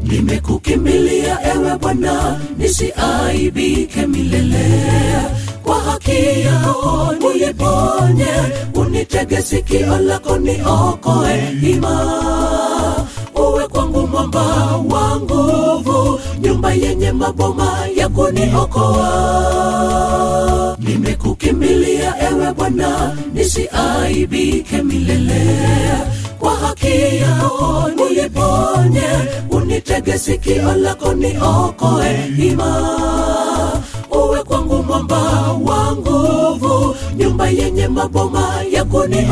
nimekukimbilia ewe Bwana, nisiaibike milele. Kwa haki yako niponye, unitege sikio lako niokoe ima uwe kwangu mwamba wa nguvu, nyumba yenye maboma ya kuniokoa. Nimekukimbilia ewe Bwana, nisiaibike milele. Kwa haki yako niponye, unitege sikio lako niokoe ima uwe kwangu mwamba wa nguvu, nyumba yenye maboma ya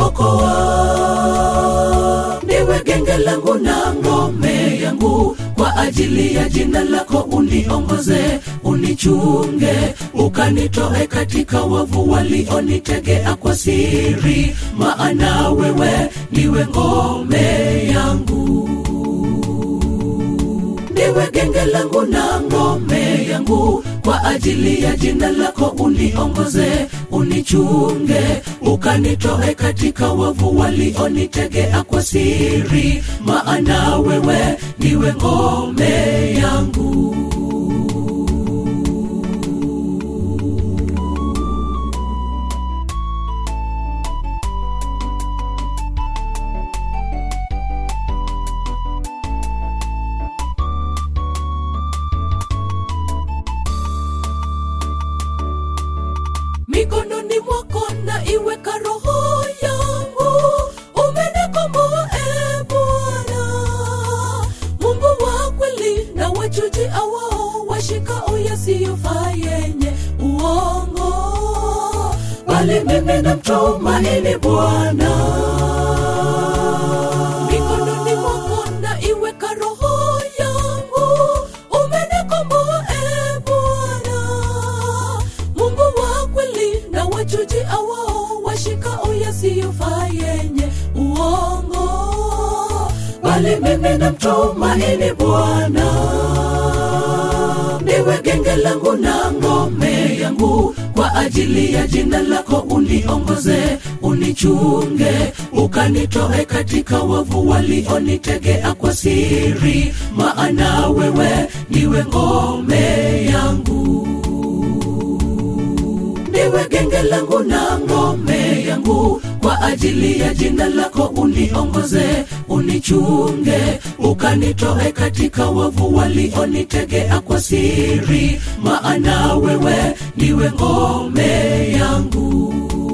kuniokoa. Niwe genge langu na ngome yangu, kwa ajili ya jina lako uniongoze, unichunge, ukanitoe katika wavu walionitegea kwa siri, maana wewe niwe ngome yangu niwe genge langu na ngome yangu, kwa ajili ya jina lako uniongoze, unichunge, ukanitoe katika wavu walionitegea kwa siri, maana wewe niwe ngome yangu. mikononi mwako na iweka roho yangu, umenikomboa e Bwana, Mungu wa kweli na wachuji awao washikao yasiyofaa yenye uongo, bali mimi namtumaini Bwana. Mikononi mwako na iweka roho yangu, umenikomboa e Bwana, Mungu wa kweli na wachuji awao washikao yasiyofaa yenye uongo, bali mimi namtumaini Bwana. Niwe genge langu na ngome yangu, kwa ajili ya jina lako uniongoze, unichunge, ukanitoe katika wavu walionitegea kwa siri, maana wewe niwe ngome yangu niwe genge langu na ngome yangu, kwa ajili ya jina lako uniongoze, unichunge, ukanitoe katika wavu walionitegea kwa siri, maana wewe niwe ngome yangu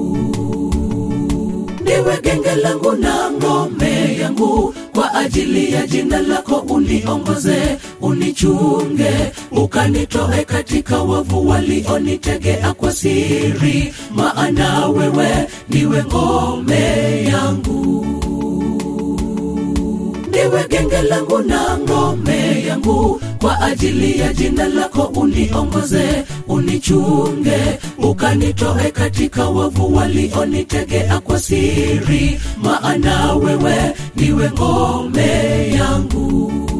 niwe genge langu na ngome yangu, kwa ajili ya jina lako uniongoze, unichunge, ukanitoe katika wavu walionitegea kwa siri, maana wewe niwe ngome yangu niwe genge langu na ngome yangu, kwa ajili ya jina lako uniongoze, unichunge, ukanitoe katika wavu walionitegea kwa siri, maana wewe niwe ngome yangu.